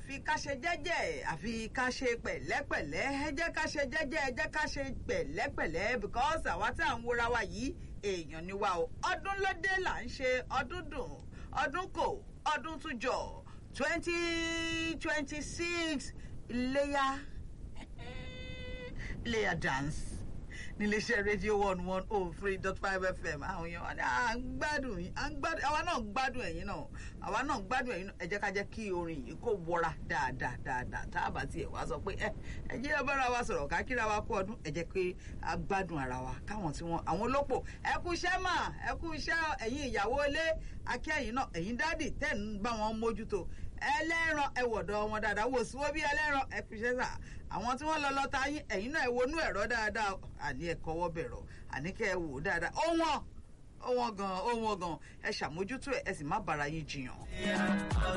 àfi ká ṣe jẹ́jẹ́ àfi ká ṣe pẹ̀lẹ́pẹ̀lẹ́ ẹ jẹ́ ká ṣe jẹ́jẹ́ ẹ jẹ́ ká ṣe pẹ̀lẹ́pẹ̀lẹ́ because àwa tá à ń wora wa yìí èèyàn ni wa o ọdún lóde là ń ṣe ọdún dùn ọdún kò ọdún tún jọ twenty twenty six iléyà iléyà dance níléeṣẹ́ rédíò one one oh three dot five fm àwọn èèyàn wa ní à ń gbádùn yín à ń gbádùn àwa náà ń gbádùn ẹ̀yin náà àwa náà ń gbádùn ẹ̀yin náà ẹ jẹ́ ká jẹ́ kí orin yìí kó wọra dáadáa dáadáa tá a bá tiẹ̀ wá sọ pé ẹ ẹ jẹ́ ẹ bára wa sọ̀rọ̀ ká kíra wa kú ọdún ẹ jẹ́ pé a gbádùn ara wa káwọn tí wọ́n àwọn olópò ẹ kú iṣẹ́ mà ẹ kú iṣẹ́ ẹ̀yin ìyàwó ilé akẹ́yìn náà ẹ̀yin dádì tẹ̀ ń bá wọn mójútó ẹlẹ́ran ẹwọ̀dọ̀ wọn dáadáa wò sí wọ́n bí ẹlẹ́ran ẹ fi ṣẹ́ sà àwọn tí wọ́n lọ lọ́ta yín ẹ̀yin náà ẹ wọnú ẹ̀rọ dáadáa àní ẹ kọwọ́ bẹ̀rọ̀ àní kẹ́ ẹ wò ó dáadáa ó wọ́n ó wọ́n gan ó wọ́n gan ẹ ṣàmójútó ẹ ẹ sì má bára yín jiyàn.